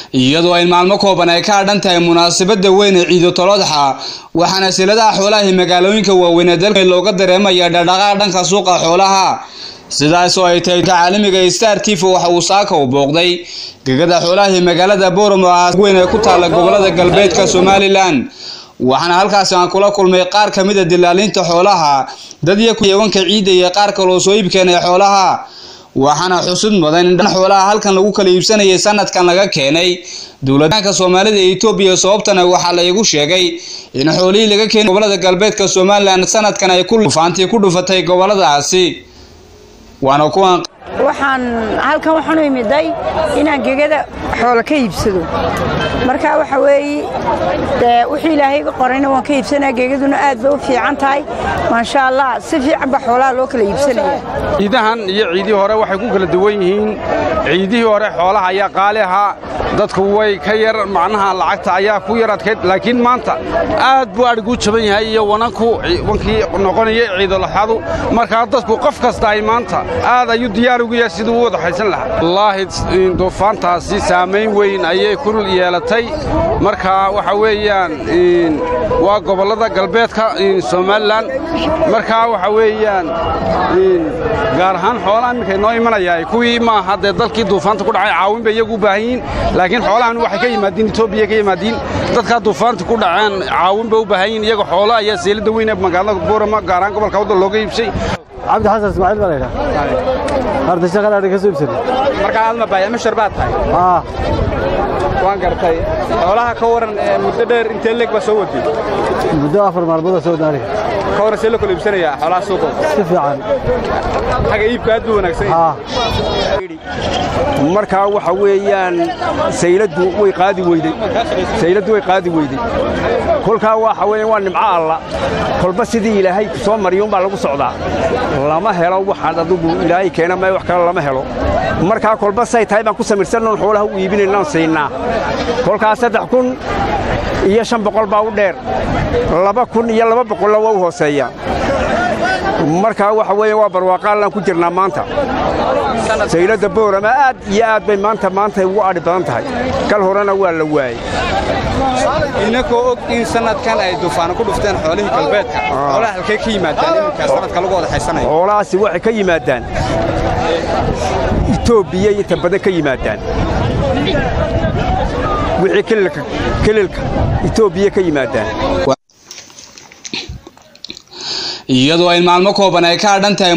iyadoo ay maalmo kooban ay ka hadhan tahay munaasabada weyn ee ciido tolodxa waxaana siladaha xoolaha magaalooyinka waaweyn ee dalka looga dareemaya dhaqdhaqaaq dhanka suuqa xoolaha sidaasoo ay tahay caalamiga star tif waxa uu saaka u booqday gegada xoolaha magaalada booramo weyn ee ku taala gobolada galbeedka somalilan waxaana halkaasi aan kula kulmay qaar ka mid a dilaalinta xoolaha dad iyo yeewanka ciidda iyo qaar kaloo soo iibkeen ee xoolaha waxaana xusud mudan in dhan xoolaha halkan lagu kala iibsanayay sanadkan laga keenay dowladaanka soomaalida ee etoobiya sababtana waxaa la igu sheegay in xoolihii laga keenay gobolada galbeedka somalilan sanadkan ay kufaantii ku dhufatay goboladaasi waana kuwan waxaan halkan waxaan u imiday inaan gegada xoolo ka iibsado marka waxa weeye dee wixii ilaahay iga qorayna waan ka iibsanaya gegaduna aad bay u fiican tahay maasha allah si fiican ba xoolaha loo kala iibsanaya ciidahan iyo ciidihii hore waxay ku kala duwan yihiin ciidihii hore xoolaha ayaa qaali ahaa dadku way ka yar macnaha lacagta ayaa ku yar adkayd laakiin maanta aad buu adhigu jaban yahay iyo wananku wankii noqonaya ciidolaxadu markaa dadku qof kasta ay maanta aad ayuu diyaar ugu yahay siduu u wada haysan lahaa wallaahi duufaantaasi saamayn weyn ayay ku yeelatay marka waxa weeyaan waa gobollada galbeedka somalilan markaa waxa weeyaan gaar ahaan xoolaha iminka inoo imanaya kuwii maaha dee dalkii duufaanta ku dhacay caawin bay iyagu u baahan yihiin laakiin xoolahan waxay ka yimaadiin etoobiya ka yimaadiin dadkaa duufaanta ku dhaceen caawin bay u baahan yihiin iyaga xoolo ayaa seelada weyn ee magaalada boorama gaar ahaan gobolka waddan looga iibsay cabdi xasan ismaaciil baa laydhaa arda shaqada adhi ka soo iibsana markaa aad ma baayamashar baad tahay aa waan gartay xoolaha ka waran muddo dheer intee leeg baa soo waday muddo afar maalmooda soo wadna aniga ka waran see la kala iibsanayaa xoolaha suuqa si fiican xagga iibka aad buu wanaagsan aa markaa waxa weeyaan sayladdu way qaadi weydey sayladdu way qaadi weydey kolkaa waxa weeyaan waa nimco alla kolba sidii ilaahay ku soo mariyuunbaa lagu socdaa lama helo waxaan adigu ilaahay keena may wax kale lama helo markaa kolba say tahay baan ku samirsannoon xoolaha u iibinaynaan siinaa kolkaa saddex kun iyo shan boqol baa u dheer laba kun iyo laba boqolla waa u hooseeya markaa waxa weeye waa barwaaqaallaan ku jirnaa maanta sayladda boorama aad iyo aad bay maanta maanta ugu adhi badan tahay kal horena waa la waayey inakoo og in sanadkan ay duufaano ku dhufteen xoolihii galbeedka xoolaha halkee ka yimaadaan iminkaa sanadka lagu wada haysanayo xoolahaasi waxay ka yimaadaan etoobiya inta badan ka yimaadaan wixii kelilka etoobiya ka yimaadaan iyadoo ay maalmo kooban ay ka hadhan tahay